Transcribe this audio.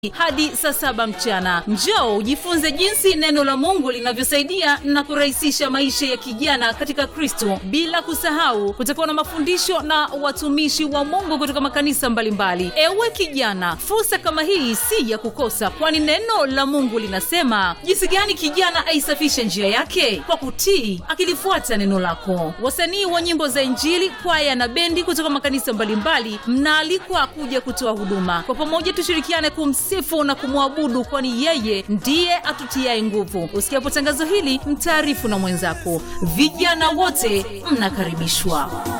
hadi saa saba mchana njoo ujifunze jinsi neno la mungu linavyosaidia na kurahisisha maisha ya kijana katika kristo bila kusahau kutakuwa na mafundisho na watumishi wa mungu kutoka makanisa mbalimbali ewe kijana fursa kama hii si ya kukosa kwani neno la mungu linasema jinsi gani kijana aisafishe njia yake kwa kutii akilifuata neno lako wasanii wa nyimbo za injili kwaya na bendi kutoka makanisa mbalimbali mnaalikwa kuja kutoa huduma kwa pamoja tushirikiane kumsifu na kumwabudu kwani yeye ndiye atutiaye nguvu usikiapo tangazo hili mtaarifu na mwenzako vijana wote mnakaribishwa